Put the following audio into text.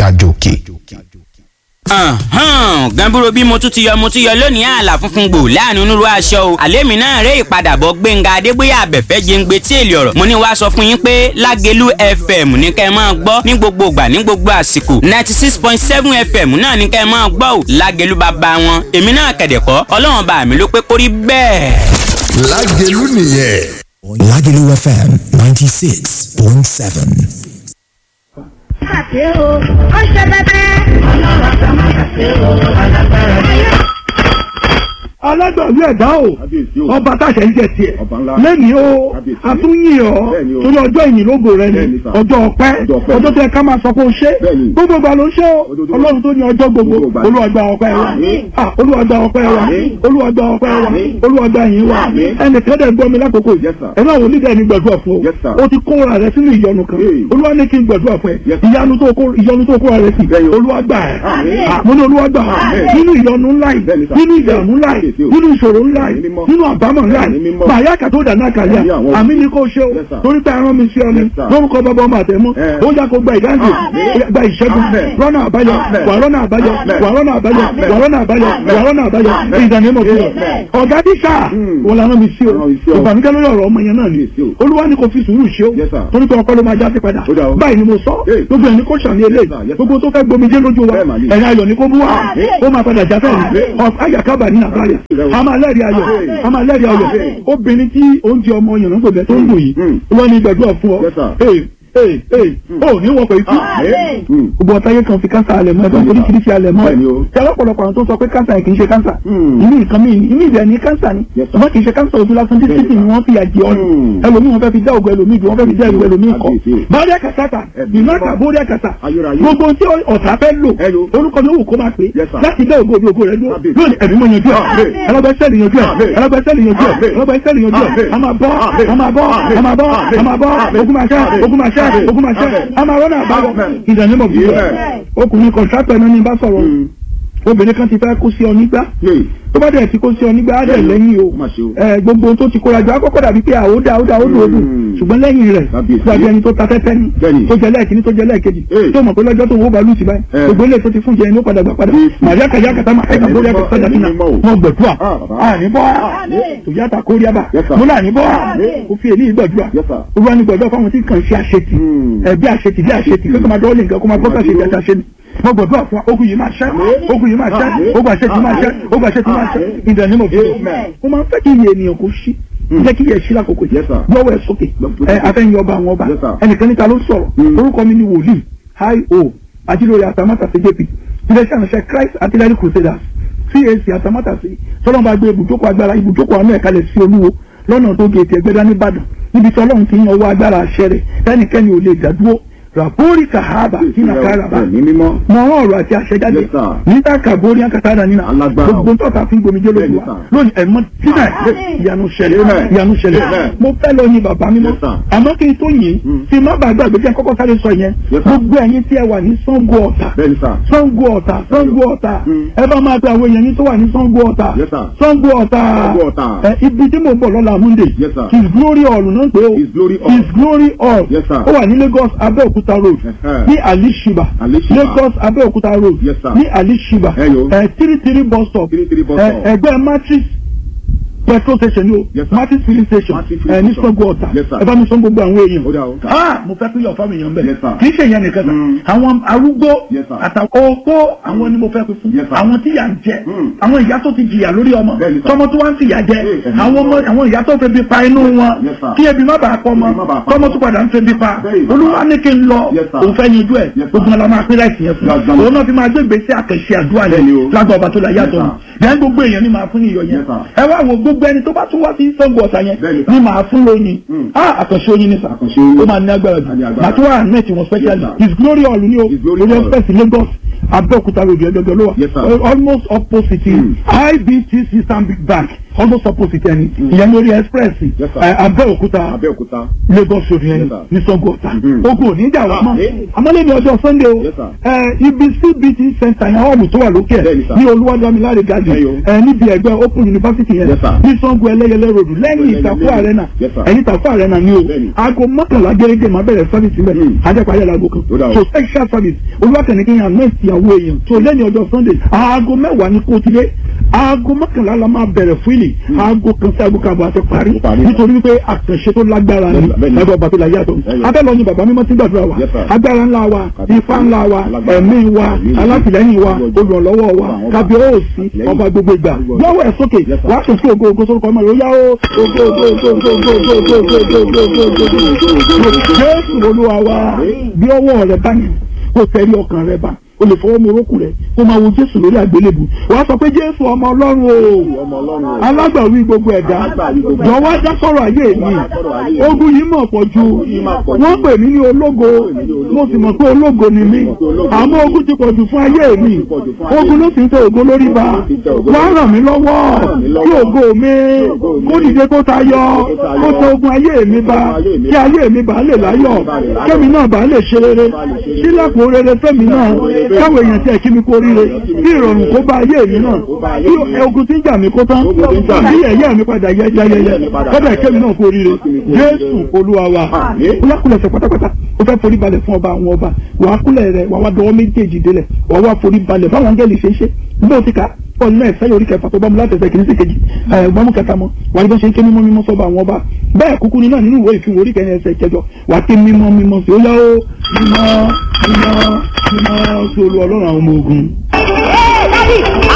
gàjòkè. gànbúrò bí mo tún ti yọ mo tún yọ lónìí ààlà funfun gbò láàrin onírú aṣọ o àlémi náà ré ìpadàbọ̀ gbẹ̀ngà adégbéyà àbẹ̀fẹ́ jẹ́ngbẹ́ tí èlé ọ̀rọ̀ mo ní wàá sọ fún yín pé lágẹ̀lú fm ní kẹ́ ẹ máa gbọ́ ní gbogbo ìgbà ní gbogbo àsìkò ninety six point seven fm náà ní kẹ́ ẹ máa gbọ́ o lágẹ̀lú bàbá wọn èmi náà kẹ̀dẹ̀kọ́ ọlọ́run bá mi ló pé kórí bẹ́ẹ̀. lágẹ̀lú nìyẹn. Lagelu FM 96.7. Àti o, ó ṣe bẹ́bẹ́. Ọlọ́run àgbà máa ṣàṣe o, alágbára ni. alágbàwí ẹ̀dá o ọba táṣẹ ń jẹ tiẹ̀ lẹ́ni o àtúnyìn ọ́ torí ọjọ́ ìyìn lógo rẹ ni ọjọ́ ọpẹ́ ọjọ́ tẹ ká máa sọ pé o ṣe gbogbo ìgbà ló ṣe o ọlọ́run tó ní ọjọ́ gbogbo olúwàgbà ọpẹ́ wa ah olúwàgbà ọpẹ́ wa olúwàgbà ọpẹ́ wa olúwàgbà yìí wa ẹnìkan dẹ̀ gbọ́ mi lákòókò yìí ẹ̀rọ àwọn onídàá ni gbàdúrà fún o o ti kóra rẹ sínú ìyọnu kan olúwa ní kí n gbàdúrà fún ẹ ìyanu tó kó ìyọnu tó kóra rẹ sí olúwàgbà ẹ mo ní olúwàgbà nínú ìyọnu ńlá yìí nínú ìdààmú ńlá yìí nínú ìṣòro ńlá yìí nínú àbámọ̀ ńlá yìí bàyá kàtó dáná kàlíà àmì ni kò ṣe o torí pé arán mi sí ọ ni lórúkọ bàbá ọmọ àtẹmọ ó yà kó gba ìdáǹdè gba ìṣẹ́gun rọ́nà àbáyọ wà rọ́nà àbáyọ wà rọ́nà àbáyọ wà rọ́nà àbáyọ wà rọ́nà àbáyọ ìdánimọ̀ fún ọ. ọ̀gá dísà wọn làwọn mi sí o ìbànújẹ́ lórí ọ̀rọ̀ ọmọ yẹn náà ni olúwa ni kò fi sùúrù ṣe o torí pé ọkọ ló máa já sí padà báyìí ni mo sọ gbogbo ẹni kò ṣàní eléyìí gbogbo tó fẹ́ gbomijé lójú wa ẹ̀yà ayọ̀ ni kò mú wa ó máa padà já fẹ́ẹ̀ ni ayàkábà ní àbáyà a máa lẹ́rìí ayọ̀ a máa lẹ́rìí ayọ̀ obìnrin tí oúnjẹ ọmọ yànnà gbòbẹ tó ń dùn yìí wọ́n ní gbàdúrà fún ọ ee ee ó ní wọn pè é kú gbogbo ọ̀tá yẹn kan fi kánsà alẹ̀ mọ́ ẹ̀dọ́ oríṣiríṣi alẹ̀ mọ́ ẹ̀ tí alápọ̀lọpọ̀ àwọn tó sọ pé kánsà yẹn kì í ṣe kánsà inú nǹkan mi inú ìbẹ̀ ní kánsà ni ṣùgbọ́n kì í ṣe kánsà ojú lásán tí títì ni wọ́n fi àjẹ ọ́nù ẹlòmíì wọn fẹ́ fi dá ògùn ẹlòmíì dùn wọ́n fẹ́ fi dá ìwé ẹlòmíì kọ́ bóríà kàtàkà ìnáka bóríà kàtà gbogbo tí ọ̀tá fẹ́ lò orúkọ mi wù kó máa pè láti dá ògùn ògùn rẹ dúró lónìí ẹ̀mí mọ̀ yanjú ẹ̀ ẹlọ́gbẹ́sẹ̀lì yanjú ẹ̀ ẹlọ́gbẹ́sẹ̀lì yanjú ẹ̀ ẹlọ́gbẹ́sẹ̀lì yanjú ẹ̀ a máa bọ́ a máa bọ́ a máa bọ́ a máa bọ́ ogun máa ṣẹ́ ogun máa ṣẹ́ ogun máa ṣẹ́ amarọ́nà àbáwọ̀ ìdánimọ̀ bí wọ́n ọkùnrin kọ̀ǹtrátọ̀ ẹni ní bá sọ̀rọ̀ obìnrin kan ti fẹ́ kó sí ọ nígbà tó bá dẹ̀ ti kó sí ọ nígbà á dẹ̀ lẹ́yìn o gbogbo ohun tó ti kóra jọ akọ́kọ́ dàbí pé àwòdà àwòdà ó dòdò ṣùgbọ́n lẹ́yìn rẹ̀ gbàgbé ẹni tó ta tẹ́tẹ́ ni tó jẹ lẹ́ẹ̀kíní tó jẹ lẹ́ẹ̀kejì tó mọ̀ pé lọ́jọ́ tó wó balùwẹ̀ sí báyìí gbogbo ilé tó ti fún jẹ ẹni ó padà gbà padà màríà kàyà kàtà máa ẹ̀ka lórí ẹ̀ka sọ́jà sínú wọn gbẹ̀dúà àní bọ́ tòyàtà kórí àbà mo là ní bọ́ ó fi èlé gbẹ̀dúà olúwa ní gbẹ̀dúà fáwọn tí kàn ṣe àṣetì ẹ̀bí àṣetì bí àṣetì kó máa dọ́ọ̀lì nǹkan kó máa gbọ́ àṣetì àti àṣetì mo gbọ́dọ̀ fún ogun yìí máa ṣẹ́ ogun yìí máa ṣẹ́ ogun àṣetì máa ṣẹ́ ogun àṣetì máa ṣẹ́ ìdàn ní mo fi mo máa ń fẹ́ kí iye ènìyàn kò ṣí jẹ́ kí iye ṣí lákòókò yìí lọ́wọ́ ẹ̀ sókè ẹ afẹ́yìn ọba àwọn ọba ẹnìkan níta ló sọ̀rọ̀ orúkọ mi ni wòlíì hi o ajílórí àtàmátàsí jp iléeṣẹ́ àṣẹ christ artillery crusaders cac àtàmátàsí sọlọ́mọba gbé ibùjókòó agbára ibùjókòó àánú ẹ̀kalẹ̀ sí olúwo lọ́nà tó gé ètò ẹgbẹ́dá nìbàdàn níbi tí ọlọ́run ti ń yan owó agbára àṣẹ rẹ̀ tẹ́nikẹ́ni ò lè dádúró rabori kahaba kina karaba mọ ọ̀rọ̀ àti àṣẹjáde níta kabori akatara nínà gbogbo tọ́ta fún gbomijé lójú wa lónìí ẹ̀mọ́ tínà ìyanu ṣẹlẹ̀ ìyanu ṣẹlẹ̀ mo fẹ́ lọ ní bàbá mímọ́ àmọ́ kí n tó yìn tí má bàa gbàgbé jẹ́ kọ́kọ́ sáré sọ yẹn gbogbo ẹ̀yin tí ẹ wà ní Ṣàngó Ọ̀tà Ṣàngó Ọ̀tà Ṣàngó Ọ̀tà ẹ bá máa pe àwọn èèyàn yín tó wà ní Ṣàngó Ọ̀tà Ṣàngó Ọ̀tà ibi tí mo bọ̀ lọ́la Monday his glory hall náà pé o his glory hall ó wà ní Lagos Abẹ́òkúta Abẹ́òkúta road ní alishiba lagos Abẹ́òkúta road ní alishiba three three bus stop ẹgbẹ́ matrix petrol station ni o matrix filling station ẹ ní Ṣàngó Ọ̀tà ẹ bá mi sọ gbogbo àwọn èèyàn ah mo fẹ́ pín yọ̀ fáwọn èèyàn bẹ́ẹ̀ kì í ṣe ìyẹn nìkan kan àwọn arúgbó àtàwọn opó àwọn ni mo fẹ́ pín fún àwọn tí yà ń jẹ àwọn ìyá tó ti jìyà lórí ọmọ tọmọ tó wá ń fìyà jẹ àwọn ọmọ àwọn ìyá tó fẹ́ bí pa inú wọn kí ebi má bàa pọ̀ mọ́ tọmọ tó padà ń fẹ́ bí pa olúwa ní kí n lọ òun fẹ́ yanjú ẹ̀ gbogbo ọ̀la máa pín láìsí yẹn fún òun náà fi máa gbé gbèsè àkànṣe àdúrà yẹn lágbà ọba tó la yàtọ̀ yẹn gbogbo èèyàn ni máa fún iyọ̀ yẹn ẹ wá wo gbogbo ẹni tó bá tún wá sí Ṣàngó Ọ̀tà yẹn ni màá fún lóyin ah àkànṣe oyin ni sà ó máa ní agbára jù màá tún wà net wọn specially his glory hall ni o lórí express Lagos Abẹ́òkúta road ẹgbẹgbẹ ló wà almost opposite IBTC Stanbic Bank almost opposite ẹni ìyẹn lórí express Yes, sir. ẹ, Abẹ́òkúta Abẹ́òkúta. Lagos road yẹn Yes, sir. ní Sango Ọ̀tà Mhm. ogun ò ní jà wá mọ́ Àmín. àmọ́lẹ́ni ọjọ́ Sunday o Yes, sir. ẹ, ibi CBT center yẹn hall tó wà lókè ẹ̀ Bẹ́ẹ̀ni, sir. ní Olúwadámiláre garden Ẹyọ. ẹ, níbi ẹgbẹ́ Open University yẹn Yes, sir. ní Sango Ẹlẹ́yẹlé road lẹ́yìn Ẹlẹ́yẹlé Ìtàkùn road. Arena Yes, sir. ẹ̀yìn Ìtàkùn Arena ni o Bẹ́ẹ̀ni. aago mọ́kànlá gẹ́gẹ́ máa bẹ̀rẹ̀ service rẹ̀ Mm. ajẹ́pàá yẹn lago kan Ó dà o. so sexual service olùwàkẹ́ni kí n yàn nọ́ọ̀sì ìyàwó èèyàn tó lẹ́yìn ọjọ́ Sunday aago mẹ́wàá ní kó tilé aago mọ́kànlá la máa bẹ̀rẹ̀ fúlì aago kan sí aago kan àbọ̀ àti parí Ó parí. nítorí wípé àkànṣe tó lágbára ni Yes, sir. Bẹ́ẹ̀ni. lábẹ́ ọba tó la yàtọ̀ Ẹyọ. abẹ́lọ ni bàbá mímọ́ ti gbàdúrà wa Yes, sir. agbára ńlá wa Kábíyèsí. ifá ńlá wa Alágbára. ẹ̀mí wa Àmín. alátìlẹ́yìn wa Gbogbo ọjọ́. olùrànlọ́wọ́ wa Gbogbo àwọn ọba. kábíyèsí Àtìlẹ́yìn. ọba gbogbo ìgbà Gbogbo ọjọ́. lọ́wọ́ ẹ̀ sókè Yes, sir. wàá sọ sí ògo ògo sórúkọ ọmọ rẹ̀ ó yá ó ògo ògo ògo ògo ògo ògo ògo ògo ògo ògo ògo ògo ògo jésù olúwa wa bí ọwọ́ rẹ̀ bá yẹn kó tẹ̀lé ọkàn rẹ̀ bá o lè fọwọ́ mu orókù rẹ̀ kó máa wo jésù lórí àgbélébù wàá sọ pé jésù ọmọ ọlọ́run o Ọmọ Ọlọ́run o. alágbàwí gbogbo ẹ̀dá Alágbàwí gbogbo ẹ̀dá. jọ̀wọ́ dá sọ̀rọ̀ ayé mi Jọ̀wọ́ dá sọ̀rọ̀ ayé mi. ogun yìí mọ̀ pọ̀ ju yìí máa pọ̀ jù. wọ́n pè mí ní ológo mo sì mọ̀ pé ológo ni mí àmọ́ ogun ti pọ̀ jù fún ayé mi pọ̀ jù fún ayé ogun ló sì ń tẹ ògo lórí ba ti tẹ ògo wọ́n lórí. ràn mí lọ́wọ́ ràn mí kí lọ́wọ́. ògo mi ògo mi. kó dìde kó tayọ kó tayọ. kó tẹ ogun ayé mi ba ayé mi kí ayé mi bá lè láyọ̀ bá lè láyọ̀. kémi náà bá lè ṣe rere Bá lè ṣe rere. sílẹ̀kùn rere fẹ́mi náà rere. káwọn èèyàn tiẹ̀ kí mi kó ríre kí ìrọ̀rùn kó bá ayé mi náà Kó bá ayé kí mi. ogun tí ń jà mí kó tán Ogun tí ń jà mí. kí ẹ̀yẹ́ mi padà yẹ yẹyẹyẹ mi padà kọ́dà yẹ. kémi náà kó ríre Kí mi kó ríre. jésù olúwa wa Àmín. kúlákúlẹ̀sẹ̀ pátápátá ó fẹ́ forí balẹ̀ fún ọba àwọn ọba wàá kúlẹ̀ rẹ̀ wàá wá dọwọ́ méjèèjì délẹ̀ wàá wá forí balẹ̀ báwọn áńgẹ́lì ṣe ń ṣe bó ti ka ọ̀nà náà ẹ̀sẹ̀ orí kẹfà tó bá mu láti ẹsẹ̀ kìíní sí kejì ẹ̀ gbọ́mú kẹta mọ́ wàá ní bó ṣe ń ké mímọ́ mímọ́ sọ́ba àwọn ọba bẹ́ẹ̀ kúkú ní náà nínú ìwé ìfihàn orí kẹrin ẹsẹ̀ kẹjọ wàá ké mímọ́ mímọ́ sí ó yá ó mímọ́ mímọ́ mímọ́ sí olú ọlọ́run àwọn ọmọ ogun.